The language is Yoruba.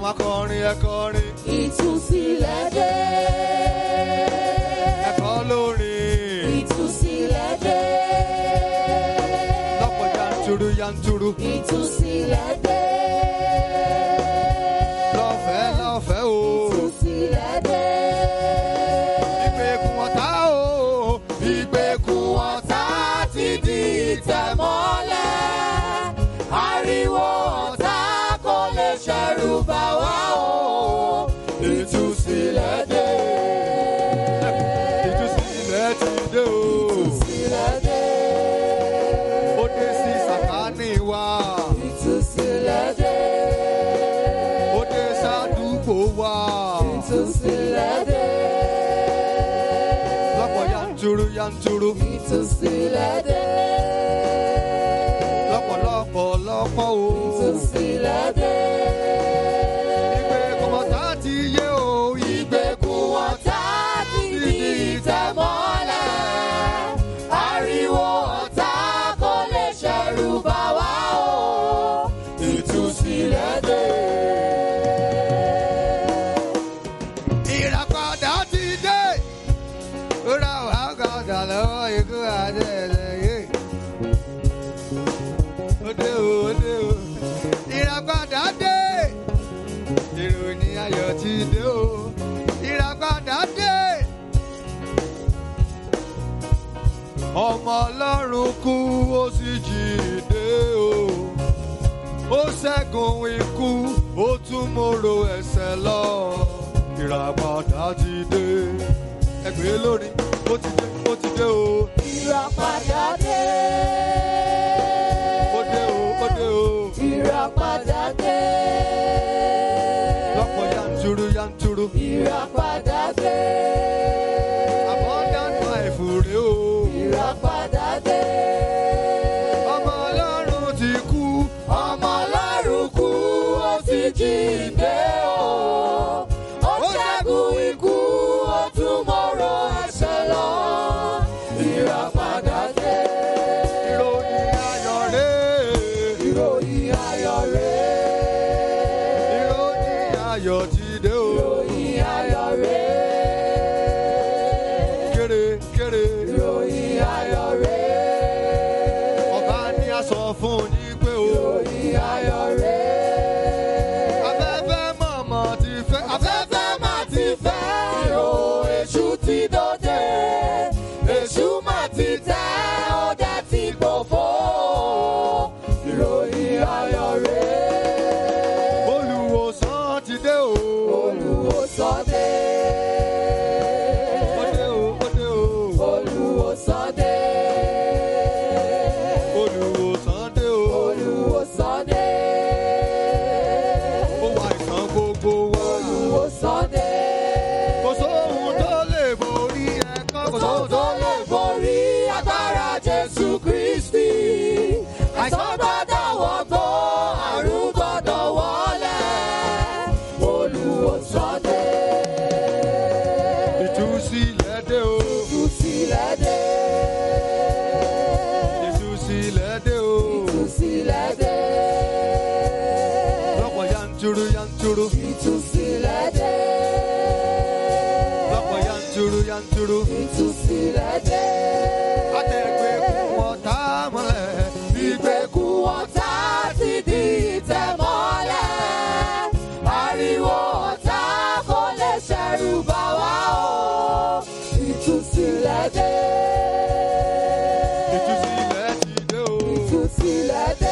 má kọrin ẹ kọrin ìtúsílẹ̀ dé. ẹ kọ lórin ìtúsílẹ̀ dé. lọ́pọ̀ yanturu yanturu ìtúsílẹ̀ dé. lọ́fẹ̀ẹ́ lọ́fẹ̀ẹ́ o ìtúsílẹ̀ dé. ìgbèkùn ọ̀tá o ìgbèkùn ọ̀tá ti di ìtẹ̀mọ́lẹ̀ ariwo ọ̀tá kò lè ṣẹ̀rù bà wá o. ìtúsílẹ̀ dé ìtúsílẹ̀ ti dé o ìtúsílẹ̀ dé. ó dé sí sàkání wa ìtúsílẹ̀ dé. ó dé sádùúgbò wa ìtúsílẹ̀ dé. lọ́pọ̀ yanturu yanturu ìtúsílẹ̀ dé. lọ́pọ̀lọpọ̀ lọ́pọ̀ o ìtúsílẹ̀ dé. ìgbèkùn ọ̀tá ti yé o ìgbèkùn ọ̀tá ti di ìtẹ̀mọ́lẹ̀ ariwo ọ̀tá kò lè ṣẹ̀rù bà wá o. ìtúsílẹ̀ dé. ìràpadà ti dé ra wà gàdà lọ́wọ́ ikú àti ẹlẹ́yẹ. ó dé o ó dé o ìràpadà dé ìròyìn ayọ̀ ti dé o ìràpadà dé. ọmọ ọlọ́run kú ó sì jíǹde o ó ṣẹ́gun ikú ó tún mòrò ẹ̀ṣẹ̀ lọ ìràpadà ti dé ẹgbẹ́ lórí ó ti dé ó ti dé o ìràpadà dé. ó dé o ó dé o ìràpadà dé. lọ́pọ̀ yanturu yanturu ìràpadà dé. abundant life rèé o ìràpadà dé. ọmọ ọlọ́run ti kú ọmọ ọlọ́run kú ó sì jíǹde o. ó ṣẹ́gun ikú ó tún mọ̀rọ̀ ẹ̀ṣẹ̀ lọ. ìràpadà dé. ìròyìn ayọ̀ rèé ìròyìn ayọ̀ rèé. ìròyìn ayọ̀ ti dé o ìròyìn ayọ̀ rèé. kéré kéré ìròyìn ayọ̀ rèé. ọba ní a sọ fún yín pé o ìròyìn ayọ̀ rèé. afẹ́fẹ́ mọ̀mọ́ ti fẹ́ afẹ́fẹ́ má ti fẹ́ o èṣù ti dòde èṣù má ti tẹ́ ó dẹ̀ ti gbòfo ìròyìn ayọ̀ rèé olùwòsàn ti dé o olùwòsàn dé ó dé o ó dé o olùwòsàn dé olùwòsàn dé o olùwòsàn dé ó wà ìsàn gbogbo wa olùwòsàn dé kò sóhun tó lè borí ẹ̀kọ́ kò tó sóhun tó lè borí agbára Jésù Kristi. Àìsàn gbọ́dọ̀ wọgbó, àrùn gbọ́dọ̀ wọlé. Olùwòsàn dé. ìtúsílẹ̀ dé o Ìtúsílẹ̀ dé. ìtúsílẹ̀ dé o Ìtúsílẹ̀ dé. lọ́pọ̀ yanturu yanturu Ìtúsílẹ̀ dé. lọ́pọ̀ yanturu yanturu Ìtúsílẹ̀ dé. àtẹ̀gbẹ́ wọn tá a mọ́lẹ̀ Ìgbèkùn ọ̀tá ti di ìtẹ̀mọ́lẹ̀. Ariwo ọ̀tá kò lè ṣẹ̀rù bà wá o. Ìtúsílẹ̀ dé. ìtúsílẹ̀ ti dé o Ìtúsílẹ̀ dé.